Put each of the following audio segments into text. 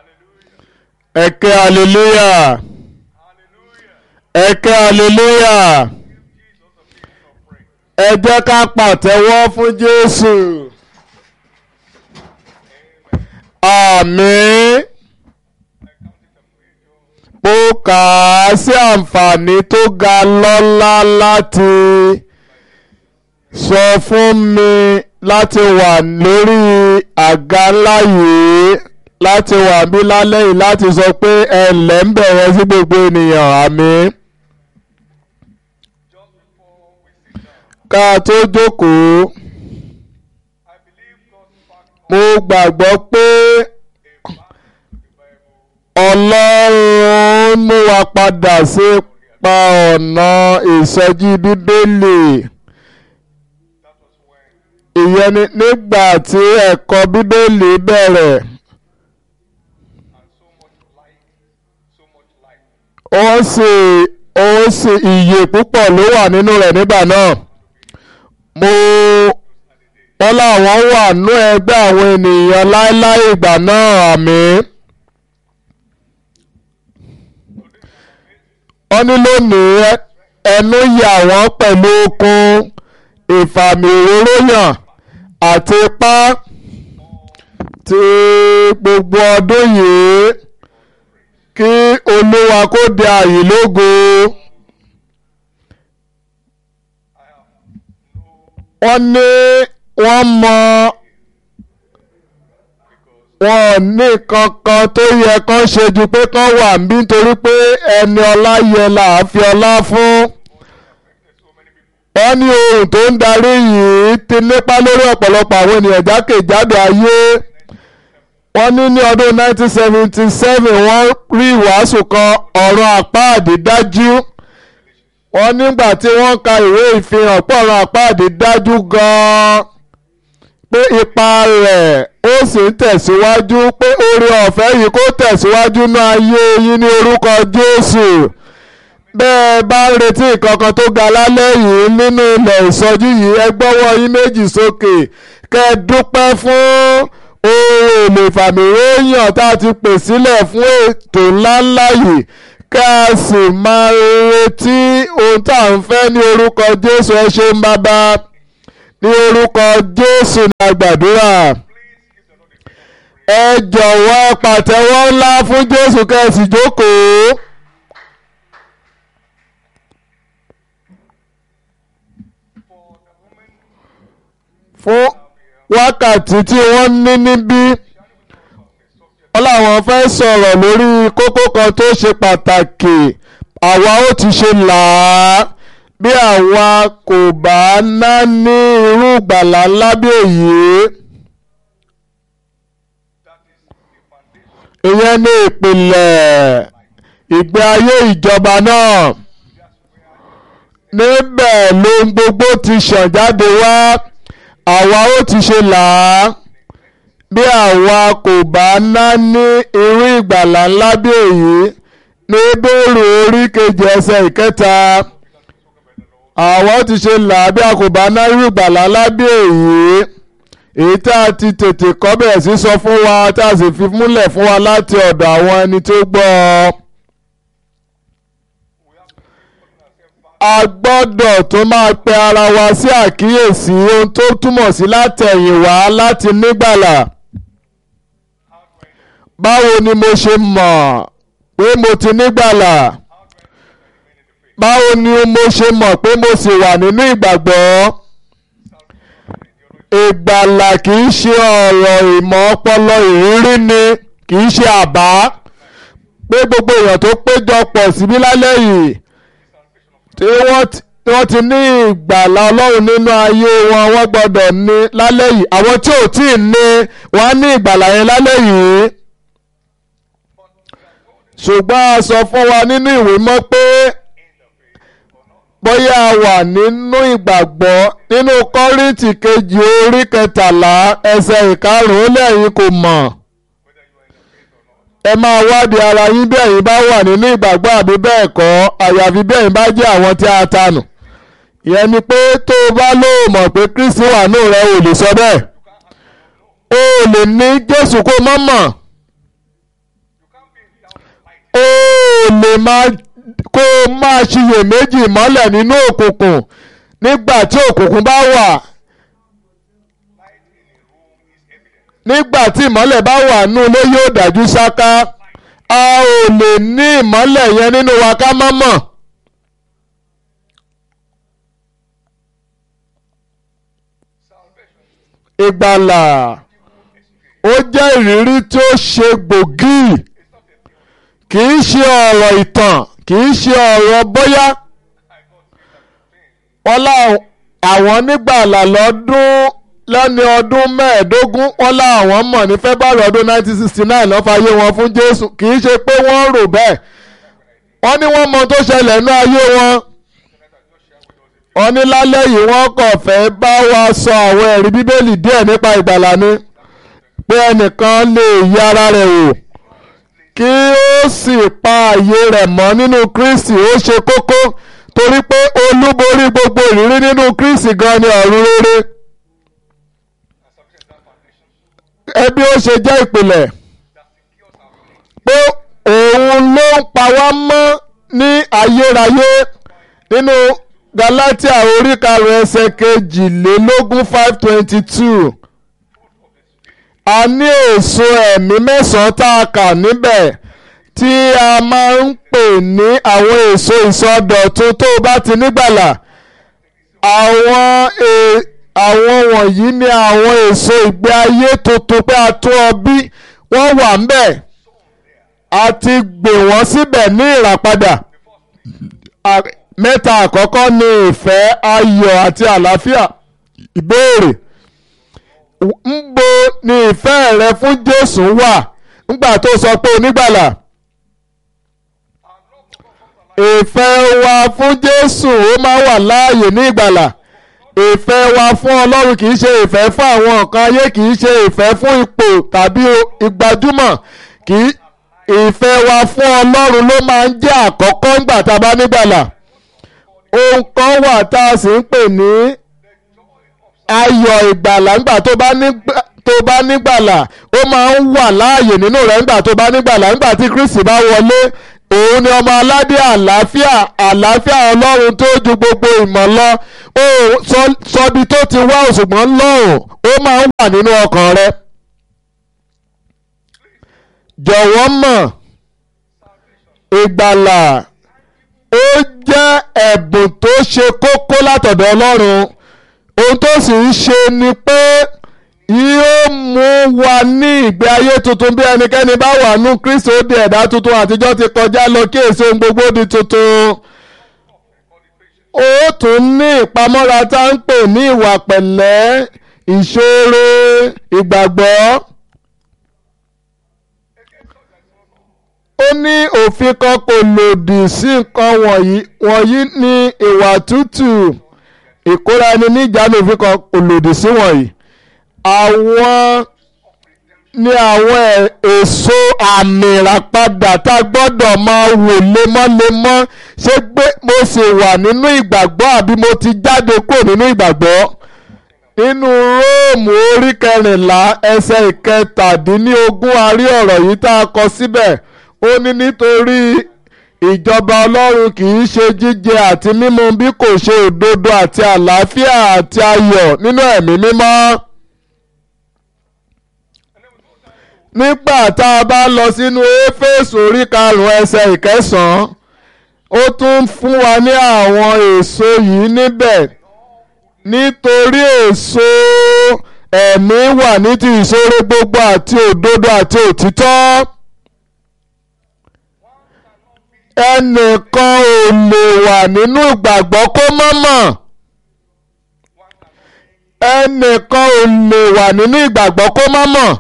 ẹ̀kẹ́ hallelujah ẹ̀kẹ́ hallelujah ẹ jẹ́ ká pàtẹ́wọ́ fún Jésù àmín mo kà á sí àǹfààní tó ga lọ́lá láti sọ fún mi láti wà lórí àga ńlá yìí láti wà bí lálẹ́ yìí láti sọ pé ẹ ǹlẹ́ ń bẹ̀rẹ̀ sí gbogbo ènìyàn àmín. ká tó jókòó mo gbàgbọ́ pé Ọlọ́run mú wa padà sí pa ọ̀nà ìsọjí bíbélì ìyẹn ni nígbà tí ẹ̀kọ́ bíbélì bẹ̀rẹ̀ ó sì ó sì ìyè púpọ̀ ló wà nínú rẹ̀ nígbà náà mo wọ́n láwọn wà nú ẹgbẹ́ àwọn ènìyàn láéláé ìgbà náà àmín. wọ́n ní lónìí ẹnu yà wọ́n pẹ̀lú okun ìfàmì òróró yàn àti ipá ti gbogbo ọdún yìí kí olúwa kó di àyè lógo. wọ́n ní wọ́n mọ wọn ní kankan tó yẹ kán ṣe ju pé kán wà níbí nítorí pé ẹni ọlá yẹ là á fi ọlá fún. wọ́n ní ohun tó ń darí yìí ti nípa lórí ọ̀pọ̀lọpọ̀ àwọn ènìyàn jákèjádò ayé. wọ́n ní ní ọdún 1977 wọ́n rí ìwàásù kan ọ̀rọ̀ àpáàdé dájú. wọ́n nígbà tí wọ́n ka ìwé ìfihàn pọ̀ ọ̀rọ̀ àpáàdé dájú gan-an pé ipa rẹ̀ ó sì ń tẹ̀síwájú pé oore ọ̀fẹ́ yìí kó tẹ̀síwájú ní ayé yín ní orúkọ Jésù bẹ́ẹ̀ bá ń retí ìkankan tó ga lálẹ́ yìí nínú ilẹ̀ ìsọjí yìí ẹ gbọ́wọ́ yín méjì sókè kẹ́ ẹ dúpẹ́ fún ohun èlò ìfàmìwéyàn tá a ti pè sílẹ̀ fún ètò ńláńlá yìí kẹ́ ẹ sì máa retí ohun tá à ń fẹ́ ní orúkọ Jésù ẹ ṣeun bàbá ní orúkọ Jésù ní àgbàdúrà ẹ jọ̀wọ́ pàtẹ́wọ́ ńlá fún Jésù kẹ́sì jókòó. fún wákàtí tí wọ́n ní níbí wọ́n làwọn fẹ́ sọ̀rọ̀ lórí kókó kan tó ṣe pàtàkì àwa ó ti ṣe là á bí àwa kò bá ná ní irú ìgbàlà ńlá bí èyí. ìyẹn ní ìpìlẹ̀ ìgbé ayé ìjọba náà níbẹ̀ lóhun gbogbo ti ṣàn jáde wá àwa ó ti ṣe là á bí àwa kò bá ná ní irú ìgbàlà ńlá bí èyí ní Hébérù orí kejì ẹsẹ̀ ìkẹta àwa ó ti ṣe là á bí a kò bá ná irú ìgbàlà ńlá bí èyí èyí tá a ti tètè kọ́ bẹ̀rẹ̀ sí sọ fún wa tá a sì fi múlẹ̀ fún wa láti ọ̀dọ̀ àwọn ẹni tó gbọ́ ọ. a gbọ́dọ̀ tó máa pe ara wa sí àkíyèsí ohun tó túmọ̀ sí látẹ̀yìnwá láti nígbàlà. báwo ni mo ṣe mọ̀ pé mo ti nígbàlà? báwo ni mo ṣe mọ̀ pé mo sì wà nínú ìgbàgbọ́? ìgbàlà kì í ṣe ọ̀rọ̀ ìmọ̀ ọpọlọ ìrírí ni kì í ṣe àbá pé gbogbo èèyàn tó péjọpọ̀ síbí lálẹ́ yìí tí wọ́n ti ní ìgbàlà ọlọ́run nínú ayé wọn wọ́n gbọ́dọ̀ ní lálẹ́ yìí àwọn tí ò tí ì ní wọ́n á ní ìgbàlà yẹn lálẹ́ yìí ṣùgbọ́n a sọ fún wa nínú ìwé mọ́ pé bóyá a wà nínú ìgbàgbọ́ nínú kọ́rìntì kejì orí kẹtàlá ẹsẹ̀ ìkarùn-ún lẹ́yìn kò mọ̀ ẹ máa wádìí ara yín bí ẹ̀yin bá wà nínú ìgbàgbọ́ àbí bẹ́ẹ̀ kọ́ àyàfi bí ẹ̀yin bá jẹ́ àwọn tí a tanù ìyẹn ni pé tó o bá lóò mọ̀ pé Kristi wà nù rẹ ò lè sọ bẹ́ẹ̀ o lè ní Jésù kó mọ́ mọ̀ ó lè máa kó máa ṣiyèméjì mọ́lẹ̀ nínú òkùnkùn nígbà tí òkùnkùn bá wà nígbà tí ìmọ́lẹ̀ bá wà nú ilé yóò dájú ṣáká a ò lè ní ìmọ́lẹ̀ yẹn nínú wa ká má mọ̀. ìgbàlà ó jẹ́ ìrírí tí ó ṣe gbòógì kì í ṣe ọ̀rọ̀ ìtàn kì í ṣe ọ̀rọ̀ bóyá wọ́n láwọn àwọn nígbàlà lọ́dún lẹ́ni ọdún mẹ́ẹ̀ẹ́dógún wọ́n láwọn mọ̀ ní february ọdún 1969 ló fàyè wọn fún jésù kì í ṣe pé wọ́n rò bẹ́ẹ̀ wọ́n ní wọ́n mọ tó ṣẹlẹ̀ ní ayé wọn wọ́n ní lálẹ́ yìí wọ́n kàn fẹ́ bá wa sọ àwọn ẹ̀rí bíbélì díẹ̀ nípa ìgbàlà ni pé ẹnìkan lè yí ara rẹ̀ wò kí ó sì pa àyè rẹ̀ mọ́ nínú kristi ó ṣe kókó torí pé olúborí gbogbo ìrírí nínú kristi gan ni ọ̀run rere ẹbí ó ṣe jẹ́ ìpìlẹ̀ pé òun ló ń pa wá mọ́ ní ayérayé nínú galatia orí karùn ẹsẹ̀ kejìlélógún five twenty two a ní èso ẹ̀mí mẹ́sàn-án tá a kà níbẹ̀ tí a máa ń pè ní àwọn èso ìsọdọ̀tun tó bá ti nígbàlà àwọn àwọn wọ̀nyí ni àwọn èso ìgbé ayé tuntun pé a tún ọ bí wọ́n wà ń bẹ̀ a ti gbè wọ́n síbẹ̀ ní ìràpadà mẹ́ta àkọ́kọ́ ni ìfẹ́ ayọ̀ àti àlàáfíà ìbéèrè ńbo ni ìfẹ́ rẹ fún Jésù wà ńgbà tó sọ pé onígbàlà ìfẹ́ wa fún Jésù ó máa wà láàyè ní ìgbàlà ìfẹ́ wa fún Ọlọ́run kì í ṣe ìfẹ́ fún àwọn nǹkan ayé kì í ṣe ìfẹ́ fún ipò tàbí ìgbàjúmọ̀ kì í ìfẹ́ wa fún Ọlọ́run ló máa ń jẹ́ àkọ́kọ́ ńgbà tá a bá nígbàlà ohun kan wà tá a sì ń pè ní ayọ̀ ìgbàlà ńgbà tó bá nígbà tó bá nígbàlà ó máa ń wà láàyè nínú rẹ̀ ńgbà tó bá nígbàlà ńgbà tí Kristi bá wọlé òun ni ọmọ aládé àlàáfíà àlàáfíà Ọlọ́run tó ju gbogbo ìmọ̀ lọ ó sọbi tó ti wá òṣùgbọ́n lọ́rùn ó máa ń wà nínú ọkàn rẹ̀ jọ̀wọ́ mọ̀ ìgbàlà ó jẹ́ ẹ̀bùn tó ṣe kókó látọ̀dọ̀ Ọlọ́run ohun tó sì ń ṣe ni pé yóò mú wa ní ìgbé ayé tuntun bí ẹnikẹ́ni bá wà nú Kristi ó di ẹ̀dá tuntun àtijọ́ ti kọjá lọ kí èso ohun gbogbo di tuntun ó tún ní ìpamọ́ra tá ń pè ní ìwà pẹ̀lẹ́ ìṣòro ìgbàgbọ́. ó ní òfin kan kò lòdì sí nǹkan wọ̀nyí wọ̀nyí ní ìwà tútù ìkóra ẹni níjànú òfin kan kò lòdì sí wọ̀nyí àwọn ní àwọn èso àmì ìràpadà tá a gbọ́dọ̀ máa wò lemọ́lemọ́ ṣé pé mo sì wà nínú ìgbàgbọ́ àbí mo ti jáde kúrò nínú ìgbàgbọ́ nínú róòmù orí kẹrìnlá ẹsẹ̀ ìkẹtàdínlógún a rí ọ̀rọ̀ yìí tá a kọ síbẹ̀ ó ní nítorí ìjọba ọlọ́run kì í ṣe jíjẹ àti mímu bí kò ṣe òdodo àti àlàáfíà àti ayọ̀ nínú ẹ̀mí mímọ́. nígbà tá a bá lọ sínú éfésù orí karùn-ún ẹsẹ̀ ìkẹsàn-án ó tún fún wa ní àwọn èso yìí níbẹ̀ nítorí èso ẹ̀mí wà ní ti ìṣòro gbogbo àti òdodo àti òtítọ́ ẹnìkan ò lè wà nínú ìgbàgbọ́ kó má mọ̀ ẹnìkan ò lè wà nínú ìgbàgbọ́ kó má mọ̀.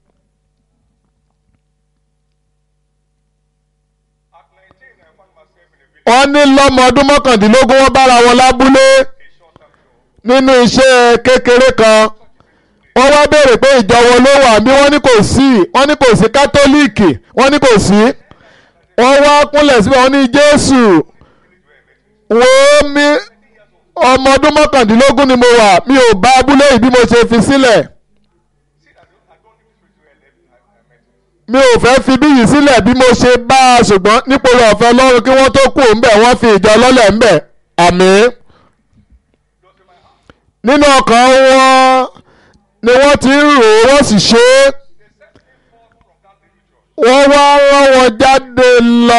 wọ́n ní lọ́mọ ọdún mọ́kàndínlógún wọ́n bára wọn lábúlé nínú iṣẹ́ kékeré kan wọ́n wá béèrè pé ìjọ wo ló wà bí wọ́n ní kò sí wọ́n ní kò sí kátólíìkì wọ́n ní kò sí wọ́n wá kúnlẹ̀ síbẹ̀ wọ́n ní jésù wo mi ọmọ ọdún mọ́kàndínlógún ni mo wà mi ò bá abúlé yìí bí mo ṣe fi sílẹ̀. mi ò fẹ́ fi bí yìí sílẹ̀ bí mo ṣe bá a ṣùgbọ́n nípò ọ̀fẹ́ ọlọ́run kí wọ́n tó kú ńbẹ̀ wọ́n fi ìjọ lọ́lẹ̀ ńbẹ̀ àmín nínú ọkàn wọn ni wọ́n ti ń rò ó wọ́n sì ṣe é wọ́n wá rán wọn jáde lọ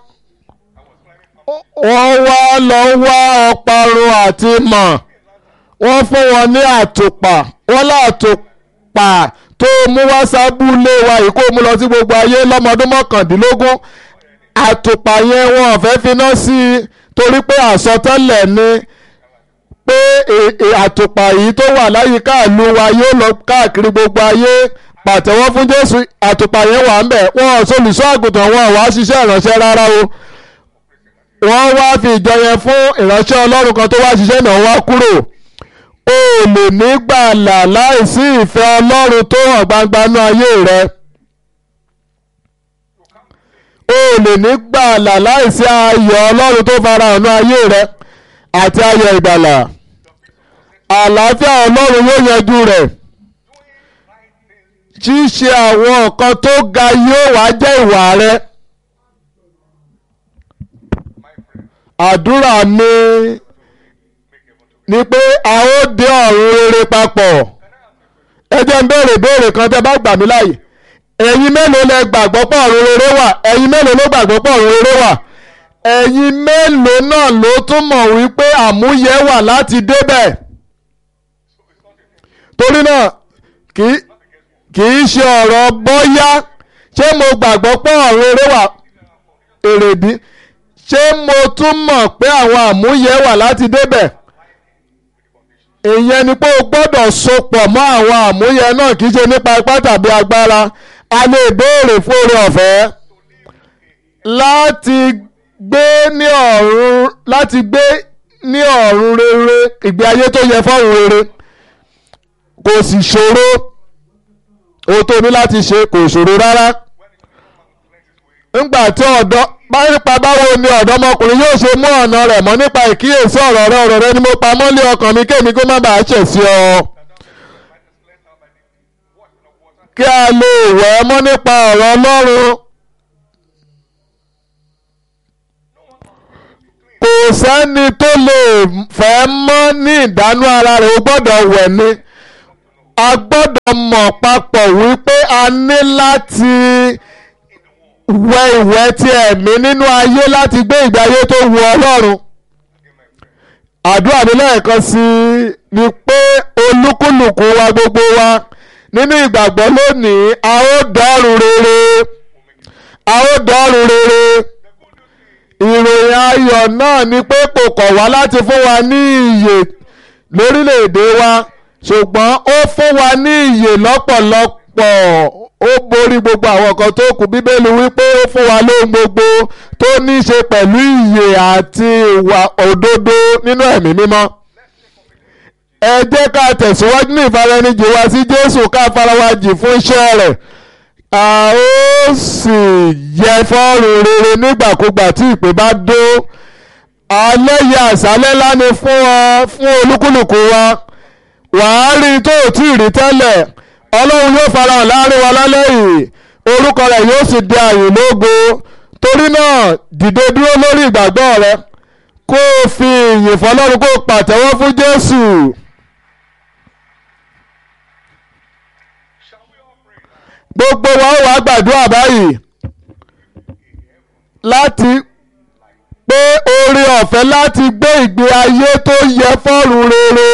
wọ́n wá lọ wá ọparun àti mọ̀ wọ́n fún wọn ní àtùpà wọ́n látùpà tó mú wá sábúlé wa yìí kó mú lọ sí gbogbo ayé lọ́mọdún mọ́kàndínlógún àtùpà yẹn wọn ò fẹ́ finá sí i torí pé àsọtẹ́lẹ̀ ni pé àtùpà yìí tó wà láyìíká ìlú wa yóò lọ káàkiri gbogbo ayé pàtẹ́wọ́ fún Jésù àtùpà yẹn wà ń bẹ̀ wọn ò solùṣọ́ àgùntàn wọn ò wá ṣiṣẹ́ ìránṣẹ́ rárá o wọ́n wá fi ìjọ yẹn fún ìránṣẹ́ Ọlọ́run kan tó wá ṣiṣẹ́ náà wá kúrò o lè ní gbàlà láìsí ìfẹ́ Ọlọ́run tó hàn gbangba nú ayé rẹ o lè ní gbàlà láìsí ayọ̀ Ọlọ́run tó farahàn nú ayé rẹ àti ayọ̀ ìgbàlà àlàáfíà Ọlọ́run yóò yanjú rẹ̀ ṣíṣe àwọn nǹkan tó ga yóò wá jẹ́ ìwà rẹ àdúrà mi ni pé a ó dé ọ̀run rere papọ̀ ẹ jẹ́ ń béèrè béèrè kan tẹ́ bá gbà mí láàyè ẹ̀yin mélòó lẹ gbàgbọ́ pọ̀ ọ̀run rere wà ẹ̀yin mélòó ló gbàgbọ́ pọ̀ ọ̀run rere wà ẹ̀yin mélòó náà ló tún mọ̀ wípé àmúyẹ wà láti débẹ̀ torí náà kì í ṣe ọ̀rọ̀ bọ́yá ṣé mo gbàgbọ́ pọ̀ ọ̀run rere wà èrèdí ṣé mo tún mọ̀ pé àwọn àmúyẹ wà láti débẹ̀ ìyẹn ni pé o gbọ́dọ̀ sopọ̀ mọ́ àwọn àmúyẹ náà kì í ṣe nípa ipá tàbí agbára a lè béèrè fún oore ọ̀fẹ́ láti gbé ní ọ̀run láti gbé ní ọ̀run rere ìgbé ayé tó yẹ fọ́run rere kò sì ṣòro ohun tó ní láti ṣe kò ṣòro rárá ńgbà tí ọ̀dọ́ nípa báwo ni ọ̀dọ́mọkùnrin yóò ṣe mú ọ̀nà rẹ̀ mọ́ nípa ìkíyèsí ọ̀rọ̀ rẹ ọ̀rọ̀ rẹ ni mo pa mọ́lé ọkàn mi kémi kó má bàa ṣẹ̀ sí ọ. kí a lè wẹ̀ ẹ́ mọ́ nípa ọ̀rọ̀ Ọlọ́run. kò sẹ́ni tó lè fẹ́ mọ́ ní ìdánú ara rẹ̀ ó gbọ́dọ̀ wẹ̀ ni. a gbọ́dọ̀ mọ̀ papọ̀ wípé a ní láti wẹ ìwẹ̀ ti ẹ̀mí nínú ayé láti gbé ìgbé ayé tó wu Ọlọ́run àdúrà mi lẹ́ẹ̀kan sí i ni pé olúkúlùkù wa gbogbo wa nínú ìgbàgbọ́ lónìí a ó dọ́rùn rere a ó dọ́rùn rere ìròyìn ayọ̀ náà ni pé kò kọ̀ wá láti fún wa ní ìyè lórílẹ̀‐èdè wa ṣùgbọ́n ó fún wa ní ìyè lọ́pọ̀lọpọ̀ ó borí gbogbo àwọn nǹkan tó kù bíbélì wípé ó fún wa lóhun gbogbo tó ní í ṣe pẹ̀lú ìyè àti ìwà òdodo nínú ẹ̀mí mímọ́. ẹ jẹ́ ká tẹ̀síwájú ní ìfaraẹnijì wa sí Jésù ká farawájì fún iṣẹ́ rẹ̀ a ó sì yẹ fọ́ọ̀rùn rere nígbàkúgbà tí ìpè bá dó alẹ́ yẹ àṣálẹ́ láni fún ọ fún olúkúlùkù wa wàá rí tó ò tí ì rí tẹ́lẹ̀ ọlọ́run yóò farahàn láàrin wa lálẹ́ yìí orúkọ rẹ̀ yóò sì di àyìn lógo torí náà dìde dúró lórí ìgbàgbọ́ rẹ kó o fi ìyìn fọlọ́run kó o pàtẹ́wọ́ fún Jésù. gbogbo wa ó wàá gbàdúrà báyìí láti pé oore ọ̀fẹ́ láti gbé ìgbé ayé tó yẹ fọ́rùn rere.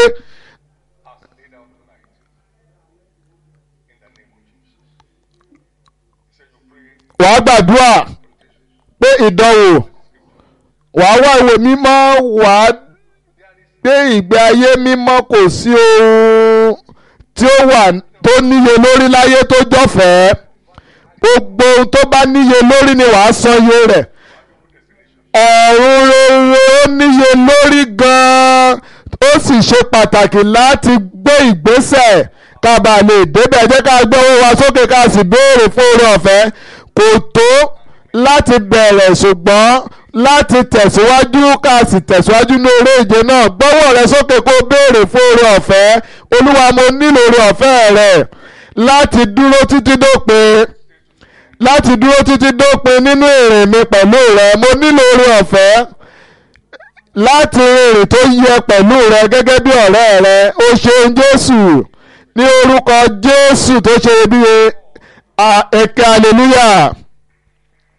wàá gbàdúrà pé ìdánwò wàá wá ìwé mímọ́ wàá gbé ìgbé ayé mímọ́ kò sí ohun tí ó wà tó níye lórí láyé tó jọ̀fẹ́ gbogbo ohun tó bá níye lórí ni wàá san iye rẹ̀ ọ̀run rere ó níye lórí gan-an ó sì ṣe pàtàkì láti gbé ìgbésẹ̀ ká bàa lè débẹ̀ jẹ́ ká gbé owó wa sókè ká sì béèrè fún oore ọ̀fẹ́ kò tó láti bẹ̀rẹ̀ ṣùgbọ́n láti tẹ̀síwájú ká sì tẹ̀síwájú ní eré ìje náà gbọ́wọ́ rẹ sókè kó béèrè fún oore ọ̀fẹ́ olúwa mo nílò oore ọ̀fẹ́ rẹ láti dúró títí dópin láti dúró títí dópin nínú ìrìn mi pẹ̀lú rẹ mo nílò oore ọ̀fẹ́ láti rìnrìn tó yẹ pẹ̀lú rẹ gẹ́gẹ́ bí ọ̀rẹ́ rẹ ó ṣeun Jésù ní orúkọ Jésù tó ṣe iyebíye ẹ̀kẹ́ hallelujah.